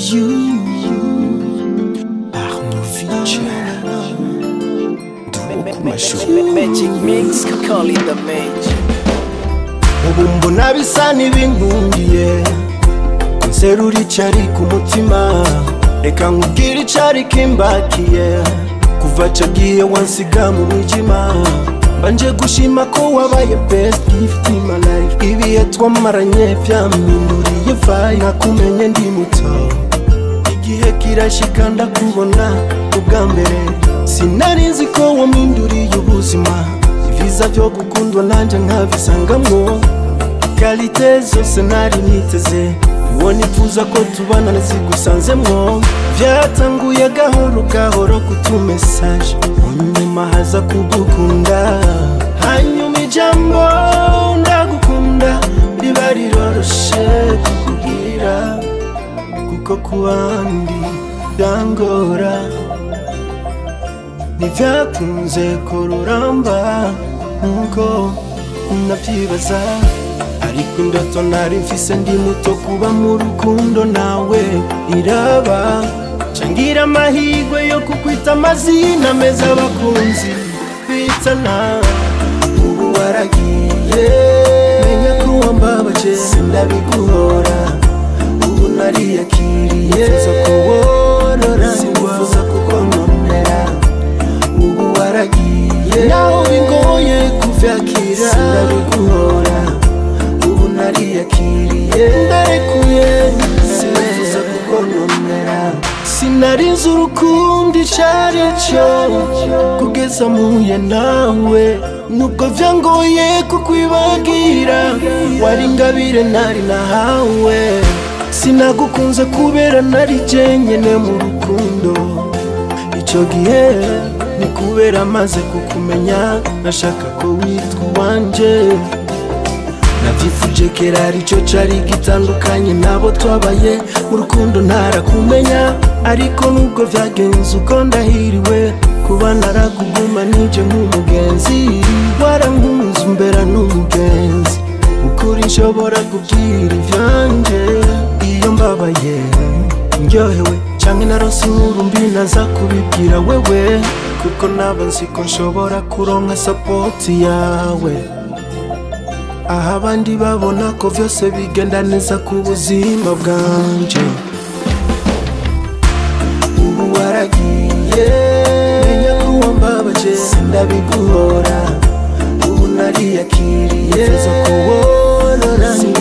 You, Arnovic, Magic mix, call it the magic. ubu mbona bisa n'ibinkundiye nserura icyari ku mutima reka nkubwire icyari kimbakiye kuva cyo gihe wansiga mu mwijima mbanje gushima ko wabaye best gift in my life ibihe twamaranye byampinduriye vayi nakumenye ndi muto igihe kirashika ndakubona ubwa mbere sinari nzi ko wampinduriye ubuzima ibiza byo gukundwa nanjye nkabisangamwo kalite zose nari niteze uwo nifuza ko tubana nazigusanzemwo byatanguye gahoro gahoro kutumesaje munyuma haza kugukunda hanyuma ijambo ndagukunda riba riroroshe kukubwira kuko ku bandi byangora ntibyakunze kururamba nkuko nabyibaza ariko indoto nari mfise ndi muto kuba mu rukundo nawe iraba cangira amahirwe yo kukwita amazina meza abakunzi bitana ubu waragiye menya ko wambabaje sindabiguhora ubu nariyakiriye zo kuworora singufuza kukononera ubu waragiye naho bingoye kuvyakira sindabiguhora ubu nariyakiriye ndarekuye sinifuza kukononera sinarinze urukundo icari cyo kugeza muye nawe nubwo vyangoye kukwibagira wari ingabire nari nahawe sinagukunze kubera nari jenyene mu rukundo icyo gihe ni kubera maze kukumenya nashaka ko witwa uwanje nabyifuje kera aricyo cari gitandukanye nabo twabaye mu rukundo ntarakumenya ariko nubwo vyagenze uko ndahiriwe kuba naraguguma nije nk'umugenzi warankunze umbera n'umugenzi ukuri nshobora kubwira ivyanje iyo mbabaye ndyohewe canke narose inkuru mbi naza kubibwira wewe kuko naba nzi ko nshobora kuronka sapoti yawe aho abandi babona ko vyose bigenda neza ku buzima bwanje ubu waragiye menya ko wambabaje sindabiguhora ubu nariyakiriye zo kuworora